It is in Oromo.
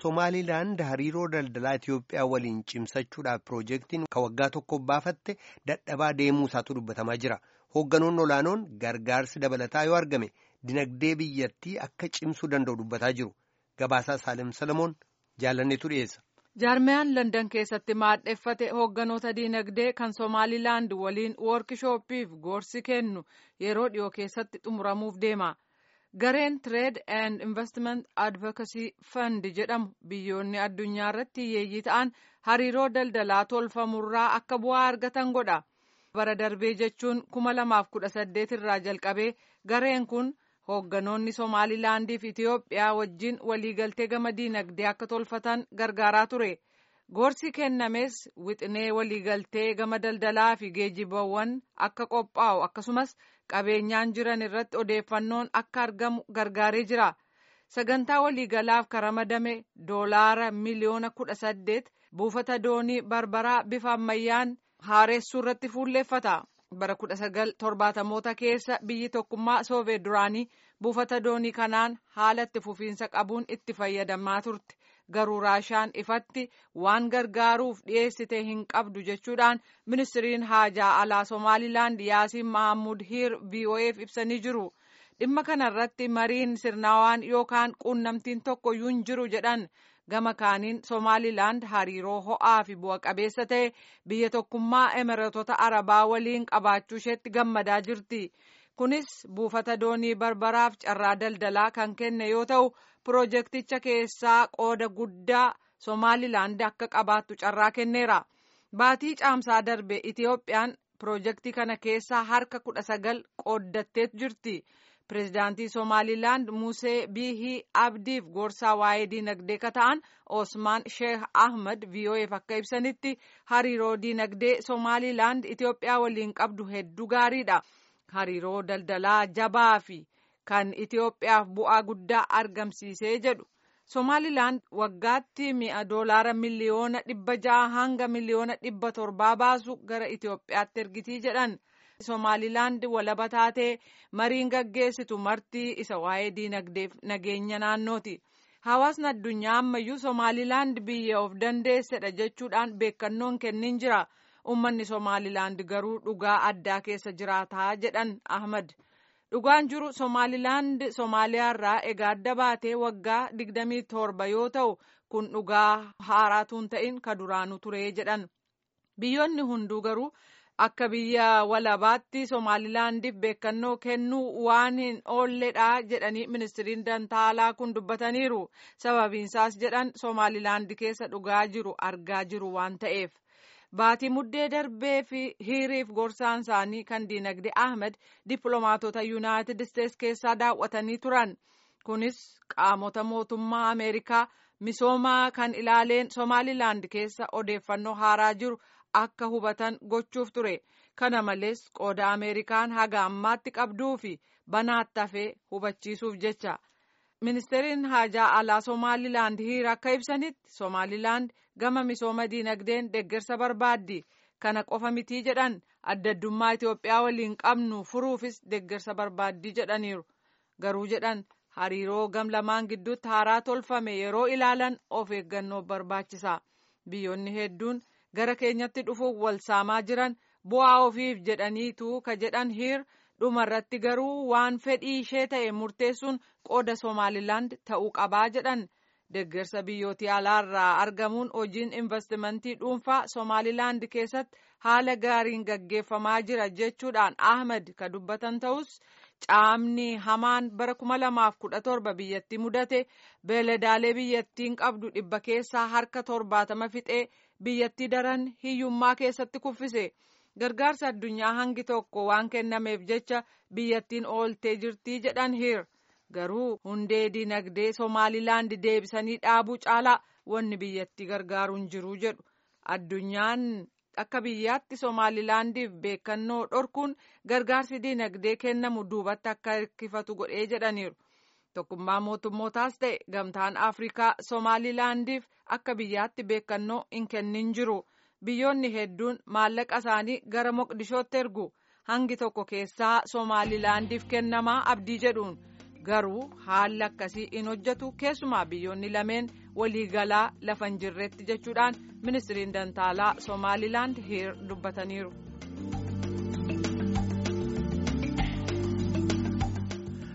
Somaaliilaand hariiroo daldalaa Itoophiyaa waliin cimsachuudhaaf piroojeektiin kan waggaa tokko baafatte dadhabaa deemuu isaatu dubbatamaa jira. Hoogganoonni olaanoon gargaarsi dabalataa yoo argame dinagdee biyyattii akka cimsuu danda'u dubbataa jiru. Gabaasaa Saalem Salamoon jaalanneetu dhiyeessa. Jaarmiyaan Landan keessatti maadheffate hoogganoota diinagdee kan Somaaliilaand waliin woorkishooppiif gorsi kennu yeroo dhiyoo keessatti xumuramuuf deema. Gareen Trade and Investment Advocacy Fund jedhamu biyyoonni addunyaa irratti hiyyeeyyii ta'an hariiroo daldalaa tolfamurraa akka bu'aa argatan godha. Bara darbee jechuun kuma lamaaf kudha saddeet irraa jalqabee gareen kun hoogganoonni Somaaliilaandii fi Itiyoophiyaa wajjin waliigaltee gama diinagdee akka tolfatan gargaaraa ture. Gorsi kennames wixinee waliigaltee gama daldalaa fi geejjibawwan akka qophaa'u akkasumas qabeenyaan jiran irratti odeeffannoon akka argamu gargaaree jira. Sagantaa waliigalaaf karamadame doolaara miliyoona kudha saddeet buufata doonii barbaraa bifa ammayyaan haaressuu irratti fuulleeffata. bara kudha sagal torbaatamoota keessa biyyi tokkummaa soovee duraanii buufata doonii kanaan haala itti fufiinsa qabuun itti fayyadamaa turte garuu raashaan ifatti waan gargaaruuf dhiyeessite hin qabdu jechuudhaan ministiriin haajaa alaa somaalilaand yaasiin mahammud hiir vo'eef ibsanii jiru dhimma kanarratti mariin sirnaawaan yookaan quunnamtiin tokko iyyuu hin jiru jedhan gama kaaniin somaalilaand hariiroo ho'aa fi bu'a qabeessa ta'e biyya tokkummaa emireetota arabaa waliin qabaachuu isheetti gammadaa jirti kunis buufata doonii barbaraaf carraa daldalaa kan kenne yoo ta'u piroojeekticha keessaa qooda guddaa somaalilaand akka qabaattu carraa kenneera baatii caamsaa darbe itiyoophiyaan piroojeektii kana keessaa harka kudha sagal qooddattee jirti. pireezidaantii somaalilaand musee biihii abdiif gorsaa waa'ee diinagdee ka ta'an osmaan sheeh ahmad vo'eef akka ibsanitti hariiroo diinagdee somaalilaand itiyoophiyaa waliin qabdu hedduu gaariidha hariiroo daldalaa jabaa fi kan itiyoophiyaaf bu'aa guddaa argamsiisee jedhu somaalilaand waggaatti mi'a doolaara miliyoona dhibba ja'a hanga miliyoona dhibba torbaa baasu gara itiyoophiyaatti ergitii jedhan. somaalilaand walaba taatee mariin gaggeessitu martii isa waa'ee diinagdeef nageenya naannooti hawaasni addunyaa ammayyuu somaalilaand biyya of dandeessedha jechuudhaan beekannoon kennin jira ummanni somaalilaand garuu dhugaa addaa keessa jiraataa jedhan ahmad dhugaan jiru somaalilaand somaaliyaarraa egaa adda baatee waggaa digdamii torba yoo ta'u kun dhugaa haaraatuun ta'in ka duraanu turee jedhan biyyoonni hunduu garuu. akka biyya walabaatti somaalilaandiif beekannoo kennuu waan hin oolledha jedhanii ministiriin dantaalaa kun dubbataniiru sababiinsaas jedhan somaalilaandi keessa dhugaa jiru argaa jiru waan ta'eef baatii muddee darbee fi hiriif gorsaan isaanii kan diinagdee ahmed dippiloomaatota yuunaayitid isteets keessaa daawwatanii turan kunis qaamota mootummaa ameerikaa misoomaa kan ilaaleen somaalilaand keessa odeeffannoo haaraa jiru. akka hubatan gochuuf ture kana malees qooda ameerikaan haga ammaatti qabduu fi banaatti hafee hubachiisuuf jecha ministeeriin haajaa alaa somaalilaand hiir akka ibsanitti somaalilaand gama misooma diinagdeen deeggarsa barbaaddi kana qofa mitii jedhan adda addummaa itiyoophiyaa waliin qabnu furuufis deeggarsa barbaaddii jedhaniiru garuu jedhan hariiroo gam lamaan gidduutti haaraa tolfame yeroo ilaalan of eeggannoo barbaachisa biyyoonni hedduun. gara keenyatti dhufuuf wal saamaa jiran bu'aa ofiif jedhaniitu ka jedhan hiir dhumarratti garuu waan fedhii ishee ta'e murteessuun qooda somaalilaand ta'uu qabaa jedhan deeggarsa biyyootii alaarraa argamuun hojiin investimentii dhuunfaa somaalilaand keessatti haala gaariin gaggeeffamaa jira jechuudhaan ahmed ka dubbatan ta'us caamni hamaan bara kuma lamaaf kudha torba biyyattii mudate beeladaalee biyyattiin qabdu dhibba keessaa harka torbaatama fixee biyyattii daran hiyyummaa keessatti kuffise gargaarsa addunyaa hangi tokko waan kennameef jecha biyyattiin ooltee jirtii jedhan hiir garuu hundee diinagdee somaalilaand deebisanii dhaabuu caalaa wanni biyyattii gargaaruun jiru jedhu addunyaan akka biyyaatti somaalilaandiif beekannoo dhorkuun gargaarsi diinagdee kennamu duubatti akka hirkifatu godhee jedhaniiru tokkummaa mootummootaas ta'e gamtaan afrikaa somaalilaandiif akka biyyaatti beekannoo hin kennin jiru biyyoonni hedduun maallaqa isaanii gara moqdishootti ergu hangi tokko keessaa somaalilaandiif kennamaa abdii jedhuun garuu haalli akkasii in hojjetu keessumaa biyyoonni lameen waliigalaa lafa hin jirretti jechuudhaan ministiriin dantaalaa soomaalilaand hiir dubbataniiru.